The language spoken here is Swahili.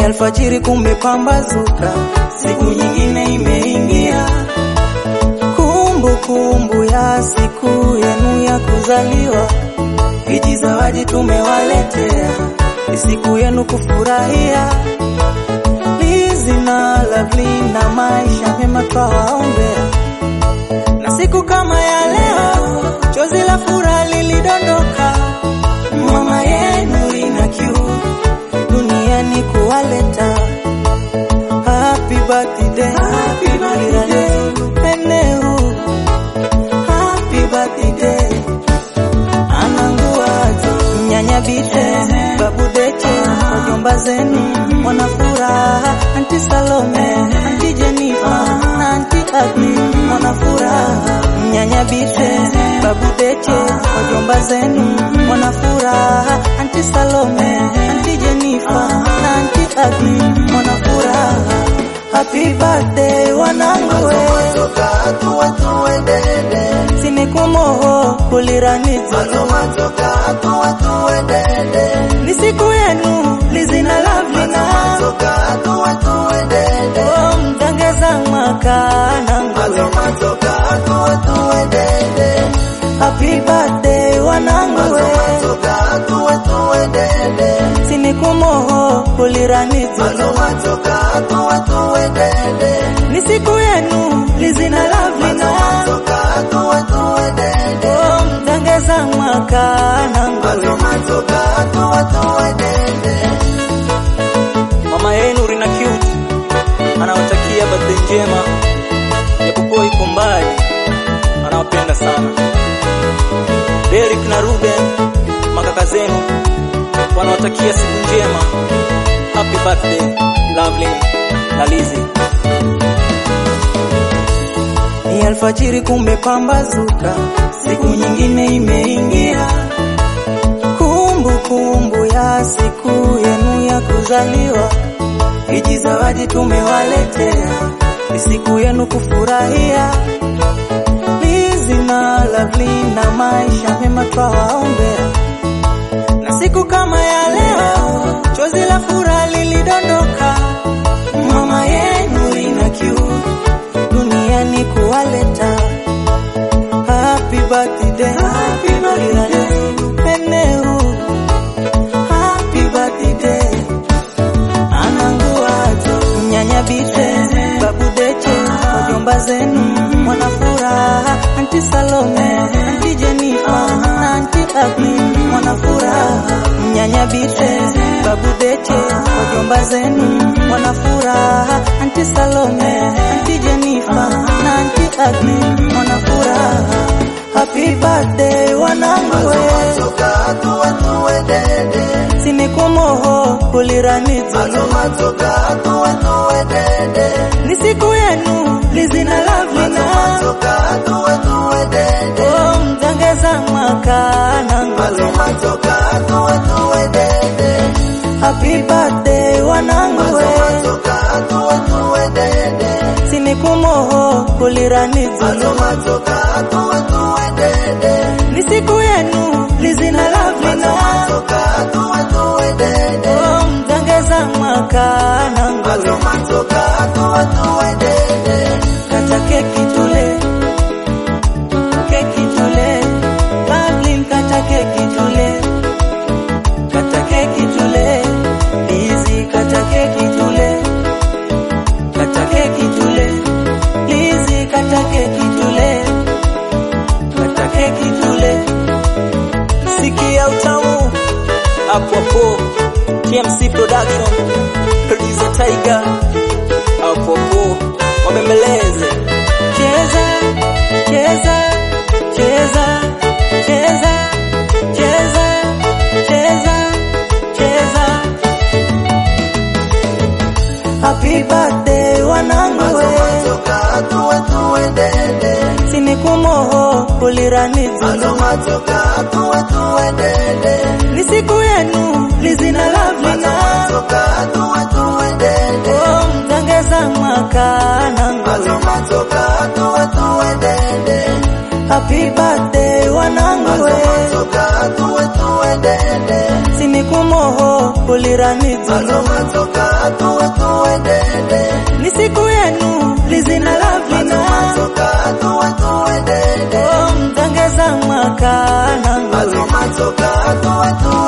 alfajiri kumepambazuka, siku nyingine imeingia. Kumbu kumbu ya siku yenu ya kuzaliwa, hiji zawadi tumewaletea, ni siku yenu kufurahia. Lizi na Lovely na maisha mema twawaombea, na siku kama ya leo chozi la furaha lilidondoka. Mama yenu ina kiu duniani kuwaleta. Happy birthday, happy birthday, eneu. Happy birthday, ananguazo nyanya bite, babu deche, wajomba zenu wana furaha, anti Salome, anti Jenifa na anti Agni wana furaha. Nyanya bite, babu deche, wajomba zenu wana furaha, anti Salome, anti Jenifa na anti Agni wana furaha. Happy birthday wanangu we Toka tuwe tuendende sinikumoho kuliranizi Toka tuwe tuendende ni siku yenu lizina lavlina Toka tuwe tuendende oh, mtangeza mwaka nangu Toka tuwe tuendende happy birthday wanangu we Toka tuwe tuendende sinikumoho kuliranizi Toka tuwe tuendende ni siku yenu lizina lavlina Toka tuwe tuendende oh, mtangeza mwaka nangu Toka tuwe tuendende mama yenu Rina Cute anawatakia birthday njema, japokuwa iko mbali, anawapenda sana. Derek na Ruben makaka zenu wanawatakia siku njema, happy birthday Lovely na Lizzy. Ni alfajiri kumepambazuka, siku nyingine imeingia. Kumbu kumbu ya siku yenu ya kuzaliwa, hiji zawadi tumewaletea, ni siku yenu kufurahia. Lizzy na Lovely na maisha mema twawaombea, na siku kama ya leo chozi la furaha lilidondoka. Mama yenu ina kiu duniani kuwaleta. Happy birthday, happy birthday, eneu. Happy birthday, ananguazo nyanya bite, babu deche, wajomba zenu wana furaha, anti Salome, anti Jenifa na anti Agni wana furaha. Nyanya bite, babu deche, wajomba zenu wana furaha, anti Salome, anti Jenifa na anti Agni wana furaha. Happy birthday wanangu we Toka tuwe tuendende sinikumoho kuliranizi Toka tuwe tuendende ni siku yenu lizina lavlina Toka tuwe tuendende oh, mtangeza mwaka nangu Toka tuwe tuendende happy birthday wanangu we Toka tuwe tuendende sinikumoho kuliranizi Toka tuwe tuendende ni siku yenu lizina lavlina Toka tuwe tuendende oh, mtangeza mwaka nangu Toka tuwe tuendende kata keki tule keki tule Pavlin kata keki tule kata keki tule Lizzy kata keki tule kata keki tule Lizzy kata keki tule kata keki tule sikia utamu hapo hapo TMC production producer Tiger hapo hapo wabembeleze cheza cheza cheza cheza cheza cheza cheza happy birthday wanangu we Toka tuwe tuendende sinikumoho kuliranizi Toka tuwe tuendende ni siku yenu lizina lavlina Toka tuwe tuendende oh, mtangeza mwaka nangu Toka tuwe tuendende happy birthday wanangu we Toka tuwe tuendende sinikumoho kuliranizi Toka tuwe tuendende. ni siku yenu lizina lavlina Matoka tuwe tuendende. oh, mtangeza mwaka nangu Matoka tuwe tuendende.